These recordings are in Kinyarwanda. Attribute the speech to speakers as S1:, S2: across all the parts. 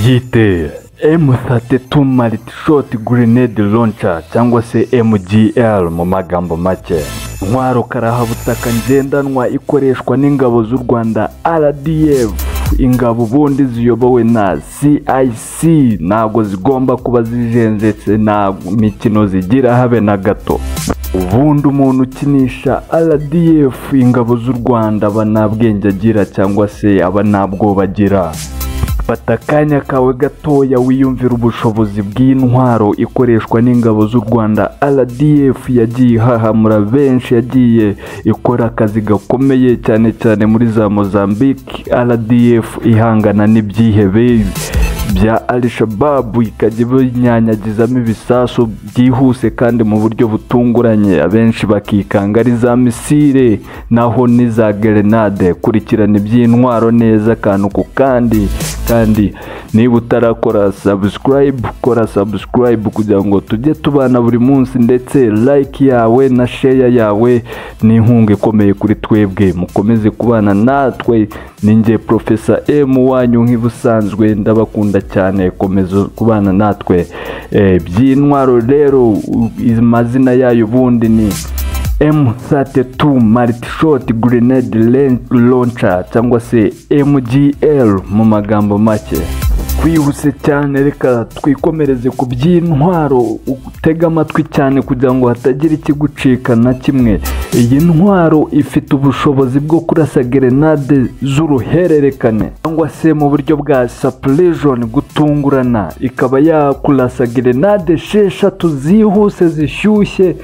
S1: yiteye M32 Multishot Grenade Launcher cyangwa se MGL mu magambo make intwaro karahabutaka ngendanwa ikoreshwa n'ingabo z'u Rwanda RDF ingabo ubundi ziyobowe na CIC ntabwo zigomba kuba zijenjetse na mikino zigira habe na gato ubundi umuntu ukinisha RDF ingabo z'u Rwanda aba nta bwenge agira cyangwa se aba nta bwoba agira fata akanya kawe gatoya wiyumvira ubushobozi bw'intwaro ikoreshwa n'ingabo z'u rwanda rdf yagiye ihahamura benshi yagiye ikora akazi gakomeye cyane cyane muri za mozambique rdf ihangana n'ibyihebe bya al-shababu ikajya ibinyanyagizamo ibisasu byihuse kandi mu buryo butunguranye abenshi bakikanga ari za misile naho ni za gerenade kurikirana iby'intwaro neza akantu ku kandi kandi niba utarakora sabusikarayibu kora sabusikarayibu kugira ngo tujye tubana buri munsi ndetse like yawe na sheya yawe ni inkunga ikomeye kuri twebwe mukomeze kubana natwe ni njye profesa M wanyu nk'ibusanzwe ndabakunda cyane komeza kubana natwe Eh, by'intwaro rero u- amazina yayo ubundi ni M32 Multishot Grenade Lan- Launcher cyangwa se MGL mu magambo make twihuse cyane reka twikomereze ku by'intwaro utege amatwi cyane kugira ngo hatagira ikigucika na kimwe iyi ntwaro ifite ubushobozi bwo kurasa gerenade z'uruhererekane cyangwa se mu buryo bwa sapurizoni gutungurana ikaba yakurasa gerenade esheshatu zihuse zishyushye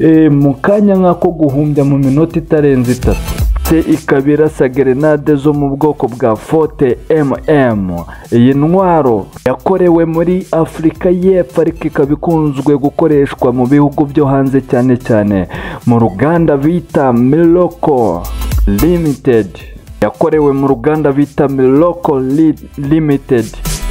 S1: Eh, mu kanya nk'ako guhumbya mu minota itarenze itatu se ikaba irasa gerenade zo mu bwoko bwa fote mm iyi ntwaro yakorewe muri afurika y'epfo ariko ikaba ikunzwe gukoreshwa mu bihugu byo hanze cyane cyane mu ruganda bita miloko limited yakorewe mu ruganda bita Miloko Li- Limited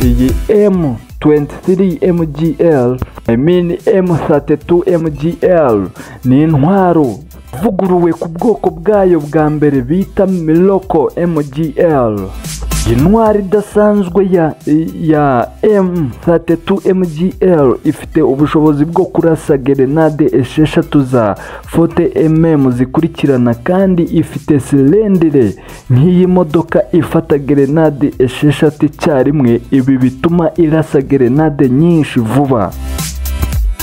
S1: iyi M23 MGL I mean M32 MGL ni intwaro ivuguruwe ku bwoko bwayo bwa mbere bita Miloko MGL intwari idasanzwe ya, ya M32 MGL ifite ubushobozi bwo kurasa gerenade esheshatu za 40 mm zikurikirana kandi ifite silendire nk'iyi modoka ifata gerenade esheshatu icyarimwe ibi bituma irasa gerenade nyinshi vuba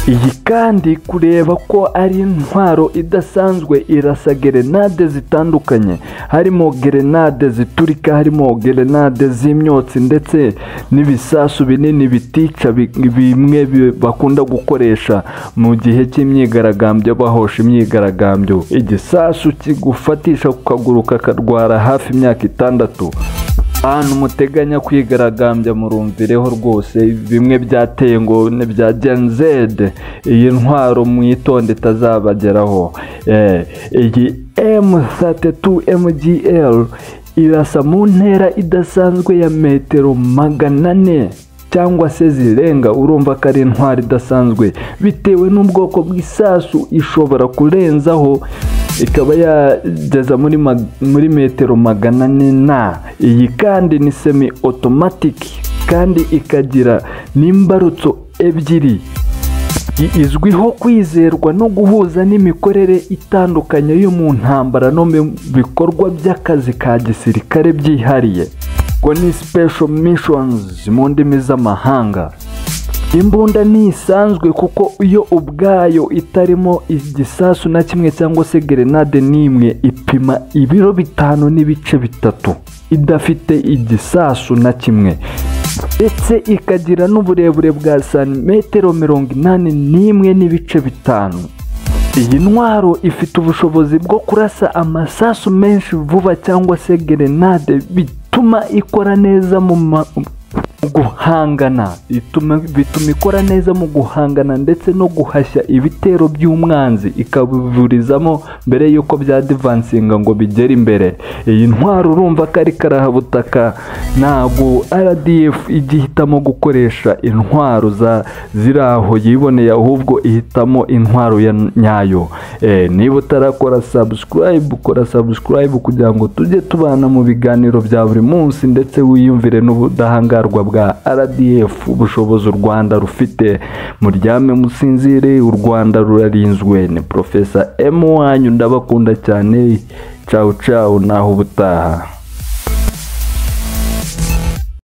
S1: iyi kandi kureba ko ari intwaro idasanzwe irasa gerenade zitandukanye harimo gerenade ziturika harimo gerenade z'imyotsi ndetse n'ibisasu binini bitica bi- bimwe bi- bakunda gukoresha mu gihe cy'imyigaragambyo bahosha imyigaragambyo igisasu kigufatisha ku kaguru kakarwara hafi imyaka itandatu ahantu muteganya kwigaragambya murumvireho rwose bimwe byateye ngo ni bya genzede iyi ntwaro mwitonde itazabageraho Eh, iyi m32 mgl irasa mu ntera idasanzwe ya metero magana ane cyangwa se zirenga urumva ko ari intwari idasanzwe bitewe n'ubwoko bw'isasu ishobora kurenzaho ikaba yageza muri, mag- muri metero magana ane na iyi kandi ni semi otomatiki kandi ikagira n'imbarutso ebyiri I- izwiho kwizerwa no guhuza n'imikorere itandukanye yo mu ntambara no mu bikorwa by'akazi ka gisirikare byihariye ngo ni special missions mu ndimi z'amahanga imbunda ntisanzwe kuko iyo ubwayo itarimo igisasu na kimwe cyangwa se gerenade n'imwe ipima ibiro bitanu n'ibice bitatu idafite igisasu na kimwe ndetse ikagira n'uburebure bwa santimetero mirongo inani n'imwe n'ibice bitanu iyi ntwaro ifite ubushobozi bwo kurasa amasasu menshi vuba cyangwa se gerenade bituma ikora neza mu ma- mu guhangana Ituma- bituma ikora neza mu guhangana ndetse no guhashya ibitero by'umwanzi ikabiburizamo mbere y'uko bya divansinga ngo bigere imbere iyi ntwaro urumva ko ari karahabutaka ntabwo rdf ijya ihitamo gukoresha intwaro za ziri aho yiboneye ahubwo ihitamo intwaro ya nyayo Eh, niba utarakora subscribe kora subscribe kugira ngo tujye tubana mu biganiro bya buri munsi ndetse wiyumvire n'ubudahangarwa bwa bwa rdf ubushobozi u rwanda rufite muryame musinzire u rwanda rurarinzwe ni porofesa emu wanyu ndabakunda cyane cawu cawu naho ubutaha